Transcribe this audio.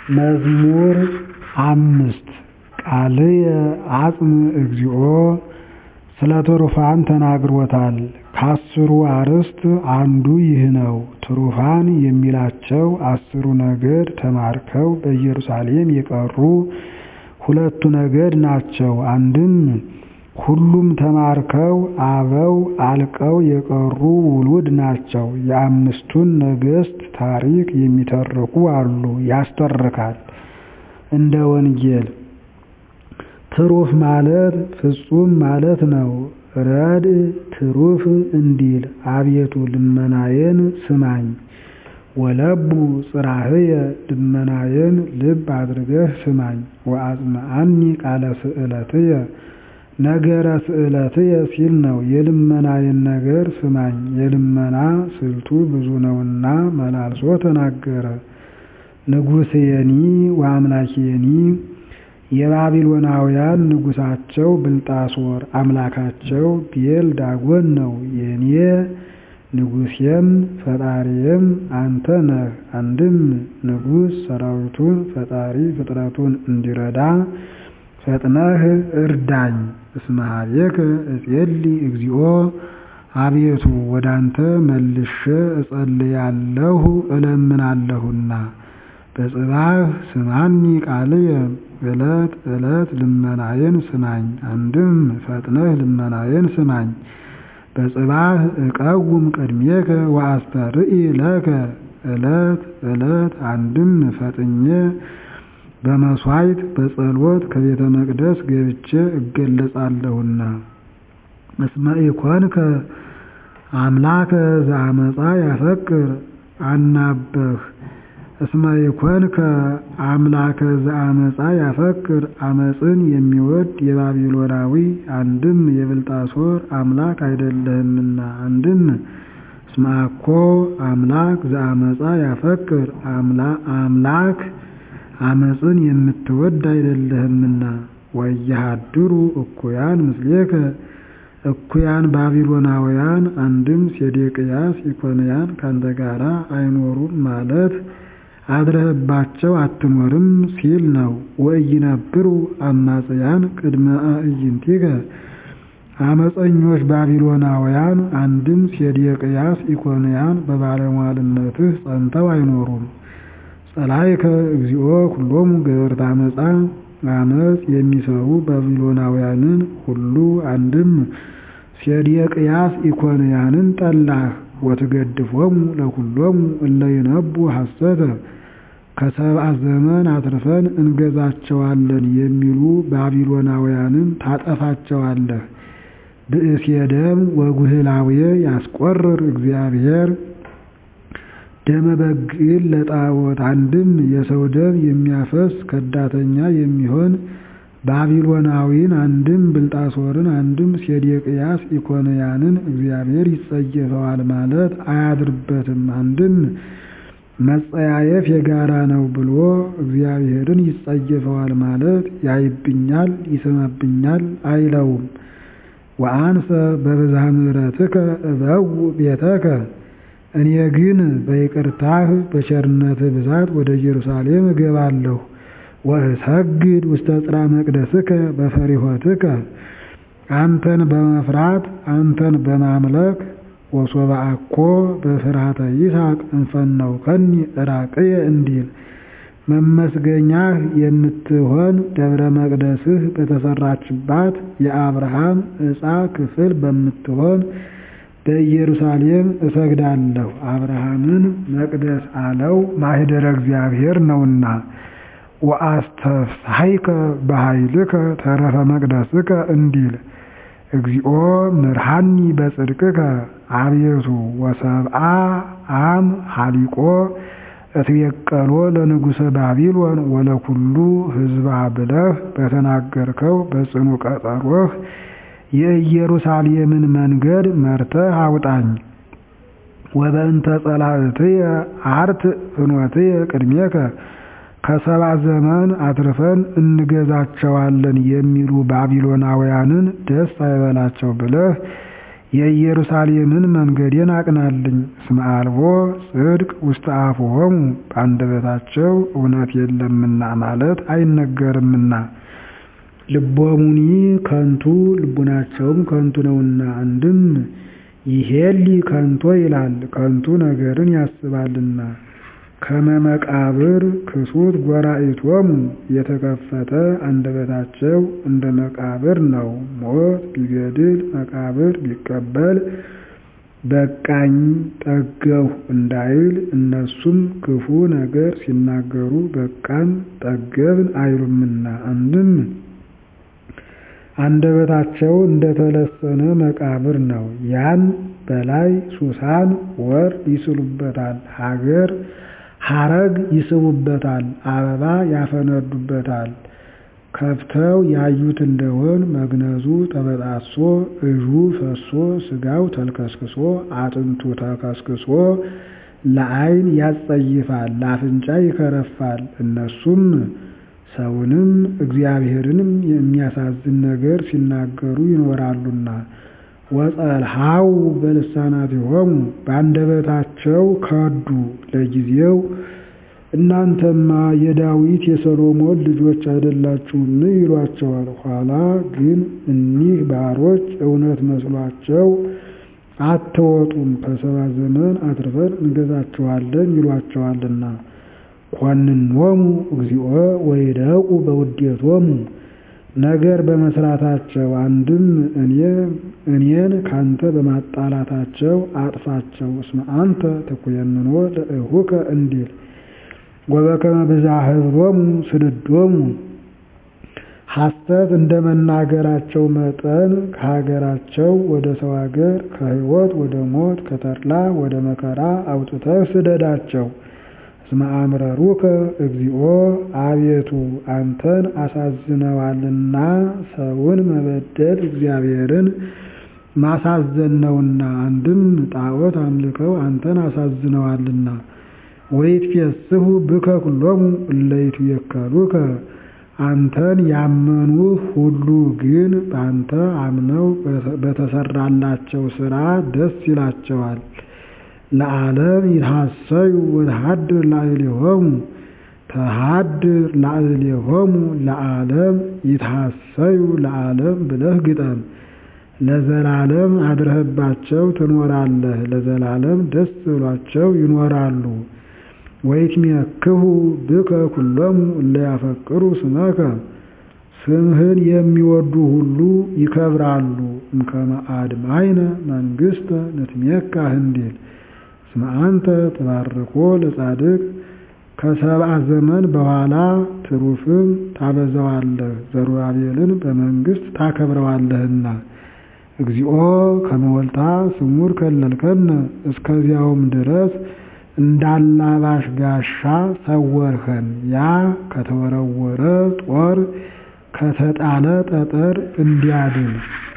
መዝሙር አምስት ቃልየ አጽም እግዚኦ ስለ ትሩፋን ተናግሮታል። ከአስሩ አርዕስት አንዱ ይህ ነው። ትሩፋን የሚላቸው አስሩ ነገድ ተማርከው በኢየሩሳሌም የቀሩ ሁለቱ ነገድ ናቸው። አንድም ሁሉም ተማርከው አበው አልቀው የቀሩ ውሉድ ናቸው። የአምስቱን ነገሥት ታሪክ የሚተርኩ አሉ ያስተርካል እንደ ወንጌል። ትሩፍ ማለት ፍጹም ማለት ነው። ረድእ ትሩፍ እንዲል አቤቱ ልመናዬን ስማኝ። ወለቡ ጽራህየ ልመናዬን ልብ አድርገህ ስማኝ። ወአጽምዓኒ ቃለ ስእለትየ ነገረ ስእለትየ ሲል ነው። የልመናዬን ነገር ስማኝ። የልመና ስልቱ ብዙ ነውና መላልሶ ተናገረ። ንጉሥየኒ ወአምላኬኒ የባቢሎናውያን ንጉሳቸው ብልጣሶር አምላካቸው ቤል ዳጎን ነው። የኔ ንጉሴም ፈጣሪዬም አንተ ነህ። አንድም ንጉሥ ሰራዊቱን ፈጣሪ ፍጥረቱን እንዲረዳ ፈጥነህ እርዳኝ። እስመ ኀቤከ እጼሊ እግዚኦ አቤቱ ወዳንተ መልሼ እጸልያለሁ እለምናለሁና። በጽባህ ስማኒ ቃልየ ዕለት ዕለት ልመናዬን ስማኝ። አንድም ፈጥነህ ልመናዬን ስማኝ። በጽባህ እቀውም ቅድሜከ ወአስተርኢ ለከ ዕለት ዕለት አንድም ፈጥኜ በመሥዋዕት በጸሎት ከቤተ መቅደስ ገብቼ እገለጻለሁና። እስመ ኢኮንከ አምላከ ዘአመፃ ያፈቅር አናበህ እስመ ኢኮንከ አምላከ ዘአመፃ ያፈቅር አመፅን የሚወድ የባቢሎናዊ አንድም የብልጣሶር አምላክ አይደለህምና። አንድም እስመ አኮ አምላክ ዘአመፃ ያፈቅር አምላክ አመፅን የምትወድ አይደለህምና። ወየሃድሩ እኩያን ምስሌከ እኩያን ባቢሎናውያን አንድም ሴዴቅያስ ኢኮንያን ካንተ ጋራ አይኖሩም ማለት አድረህባቸው አትኖርም ሲል ነው። ወኢይነብሩ አማጽያን ቅድመ አዕይንቲከ አመፀኞች ባቢሎናውያን አንድም ሴዴቅያስ ኢኮንያን በባለሟልነትህ ጸንተው አይኖሩም። ጸላይከ እግዚኦ ኩሎሙ ገበርተ አመፃ አመፅ የሚሰሩ ባቢሎናውያንን ሁሉ አንድም ሴዴቅያስ ኢኮንያንን ጠላህ። ወትገድፎሙ ለኩሎሙ እለ ይነቡ ሐሰተ ከሰብአ ዘመን አትርፈን እንገዛቸዋለን የሚሉ ባቢሎናውያንን ታጠፋቸዋለህ። ብእሴ ደም ወጉህላውየ ያስቆርር እግዚአብሔር ደመ በግዕን ለጣዖት አንድም የሰው ደም የሚያፈስ ከዳተኛ የሚሆን ባቢሎናዊን አንድም ብልጣሶርን አንድም ሴዴቅያስ ኢኮንያንን እግዚአብሔር ይጸየፈዋል ማለት አያድርበትም። አንድም መጸያየፍ የጋራ ነው ብሎ እግዚአብሔርን ይጸየፈዋል ማለት ያይብኛል፣ ይስመብኛል አይለውም። ወአንሰ በብዝኃ ምሕረትከ እበው ቤተከ እኔ ግን በይቅርታህ በቸርነትህ ብዛት ወደ ኢየሩሳሌም እገባለሁ። ወእሰግድ ውስተ ጽርሐ መቅደስከ በፈሪሆትከ አንተን በመፍራት አንተን በማምለክ ወሶበ አኮ በፍርሃተ ይስሐቅ እንፈነውከኒ ዕራቅየ እንዲል መመስገኛህ የምትሆን ደብረ መቅደስህ በተሰራችባት የአብርሃም ዕፃ ክፍል በምትሆን በኢየሩሳሌም እሰግዳለሁ። አብርሃምን መቅደስ አለው ማኅደረ እግዚአብሔር ነውና። ወአስተፍስሐይከ በኃይልከ ተረፈ መቅደስከ እንዲል እግዚኦ ምርሃኒ በጽድቅከ አቤቱ ወሰብአ አም ሀሊቆ እትቤቀሎ ለንጉሠ ባቢሎን ወለኩሉ ሕዝባ ብለህ በተናገርከው በጽኑ ቀጠሮህ የኢየሩሳሌምን መንገድ መርተህ አውጣኝ። ወበእንተ ጸላእትየ አርት ፍኖትየ ቅድሜከ ከሰባ ዘመን አትርፈን እንገዛቸዋለን የሚሉ ባቢሎናውያንን ደስ አይበላቸው ብለህ የኢየሩሳሌምን መንገዴን አቅናልኝ። እስመ አልቦ ጽድቅ ውስተ አፍሆሙ በአንደበታቸው እውነት የለምና ማለት አይነገርምና። ልቦሙኒ ከንቱ ልቡናቸውም ከንቱ ነውና። አንድም ይሄሊ ከንቶ ይላል ከንቱ ነገርን ያስባልና። ከመመቃብር ክሱት ጎራኢቶሙ የተከፈተ አንደበታቸው እንደ መቃብር ነው። ሞት ቢገድል መቃብር ቢቀበል በቃኝ ጠገሁ እንዳይል እነሱም ክፉ ነገር ሲናገሩ በቃን ጠገብን አይሉምና። አንድም አንደበታቸው እንደተለሰነ መቃብር ነው። ያን በላይ ሱሳን ወርድ ይስሉበታል፣ ሀገር ሀረግ ይስቡበታል፣ አበባ ያፈነዱበታል። ከፍተው ያዩት እንደሆን መግነዙ ተበጣሶ እዡ ፈሶ ስጋው ተልከስክሶ አጥንቱ ተከስክሶ ለዓይን ያስጸይፋል፣ ለአፍንጫ ይከረፋል። እነሱም ሰውንም እግዚአብሔርንም የሚያሳዝን ነገር ሲናገሩ ይኖራሉና። ወጸልሃው በልሳናቲሆሙ በአንደበታቸው ከዱ ለጊዜው እናንተማ የዳዊት የሰሎሞን ልጆች አይደላችሁም ይሏቸዋል። ኋላ ግን እኒህ ባሮች እውነት መስሏቸው አትወጡም፣ ከሰባ ዘመን አትርፈን እንገዛችኋለን ይሏቸዋልና። ኮንኖሙ እግዚኦ ወይደቁ በውዴቶሙ ነገር በመስራታቸው አንድም እኔን ካንተ በማጣላታቸው አጥፋቸው። እስመ አንተ ትኩየንኖ ለእሁከ እንዲል ወበከመ ብዝኃ ኅብሮሙ ስድዶሙ ሐሰት እንደ መናገራቸው መጠን ከሀገራቸው ወደ ሰው ሀገር ከሕይወት ወደ ሞት ከተድላ ወደ መከራ አውጥተህ ስደዳቸው። እስመ አምረሩከ እግዚኦ አቤቱ አንተን አሳዝነዋልና ሰውን መበደል እግዚአብሔርን ማሳዘን ነውና። አንድም ጣዖት አምልከው አንተን አሳዝነዋልና። ወይትፌስሑ ብከ ኩሎሙ እለ ይትዌከሉከ አንተን ያመኑህ ሁሉ ግን በአንተ አምነው በተሰራላቸው ሥራ ደስ ይላቸዋል። ለዓለም ይትሐሰዩ ወተሃድር ላዕሌሆሙ ተሃድር ላዕሌሆሙ ለዓለም ይትሐሰዩ ለዓለም ብለህ ግጠም። ለዘላለም አድረህባቸው ትኖራለህ፣ ለዘላለም ደስ ብሏቸው ይኖራሉ። ወይትሜክሁ ብከ ኩሎሙ እለ ያፈቅሩ ስመከ ስምህን የሚወዱ ሁሉ ይከብራሉ። እምከመ አድማይነ መንግሥተ ንትሜካህ እንዲል እስመ አንተ ትባርኮ ለጻድቅ ከሰብአ ዘመን በኋላ ትሩፍን ታበዛዋለህ፣ ዘሩባቤልን በመንግሥት ታከብረዋለህና። እግዚኦ ከመወልታ ስሙር ከለልከነ እስከዚያውም ድረስ እንዳላባሽ ጋሻ ሰወርኸን። ያ ከተወረወረ ጦር ከተጣለ ጠጠር እንዲያድን